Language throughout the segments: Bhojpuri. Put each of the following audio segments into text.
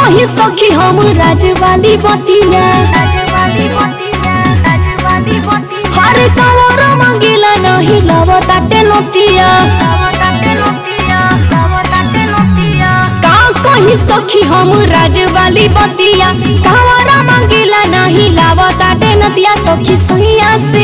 कही सखी हम राजवाली बतिया हर कवर मंगिला नहीं लवताटे नतिया का कही सखी हम राजवाली बतिया कवर मंगिला नहीं लवताटे नतिया सखी सैया से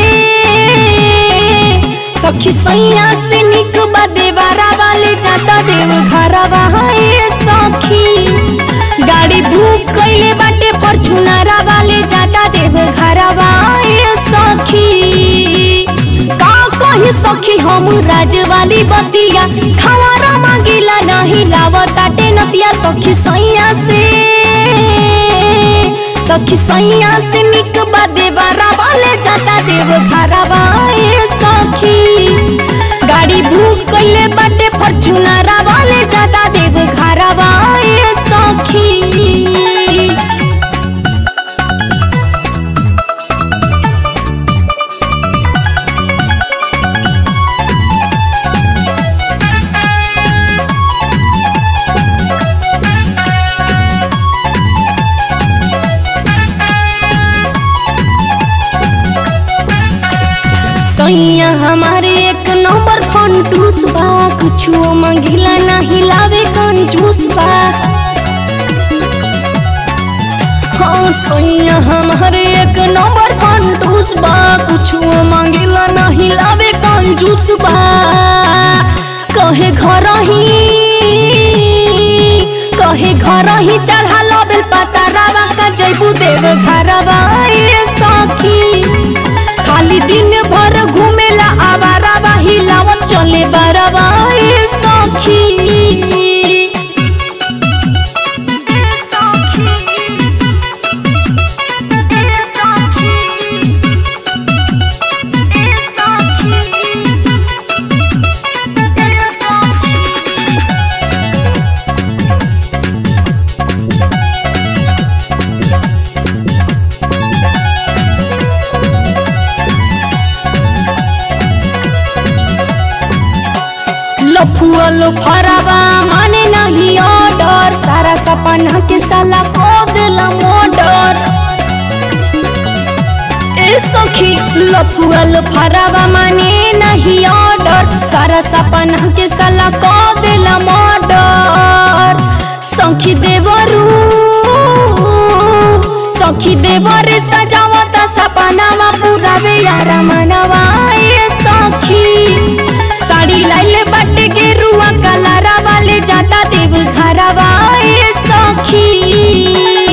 सखी सैया से निक बा देवारा वाले जाता देव घरवा है सखी गाड़ी बुक कइले बाटे फॉर्च्यूनरा वाले जाता देव घरवा ए सखी का कही सखी हम राजवाली बतिया खवारा मांगिला नहीं लावताटे नतिया सखी सैया से सखी सैया से निक बा देवारा वाले जाता देव घरवा ए सखी गाड़ी बुक कइले बाटे फॉर्च्यूनरा वाले जाता देव घरवा ए सखी सैया हमारे एक नंबर फंटूस बा कुछो मंगिला नहीं लावे कंजूस बा हाँ सैया हमारे एक नंबर फंटूस बा कुछो मंगिला नहीं लावे कंजूस बा कहे घर ही कहे घर ही चढ़ा लबेल पता रावा का जैबू देव घरवा ए सखी खाली दिन भर घूमेला आवारा बाही लावत चले बरवा ए सखी लफुअल फरवा माने नहीं ऑर्डर सारा सपना के साला को दिला मोडर ए सखी लफुअल फरवा माने नहीं ऑर्डर सारा सपना के साला को दिला मोडर सखी देवरू सखी देवरे सजावत सपनावा पुरावे यार मनवा ए सखी साड़ी लाइले बाटे के रुआ कलारा वाले जाता देव घरवा ए सखी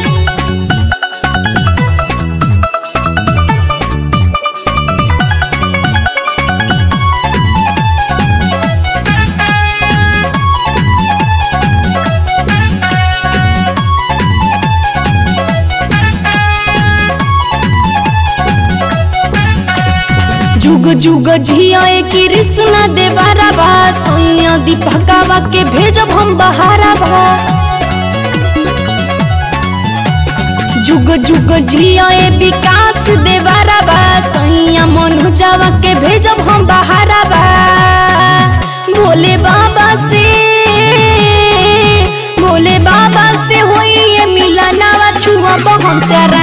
जुग जुग झिया कृष्ण देवारा बा सोइया दीपकावा के भेजब हम बहारा बा जुग जुग झिया विकास देवारा बा सोइया मनोजावा के भेजब हम बहारा बा भोले बाबा से भोले बाबा से होई ये मिलनावा छुआ हम चरा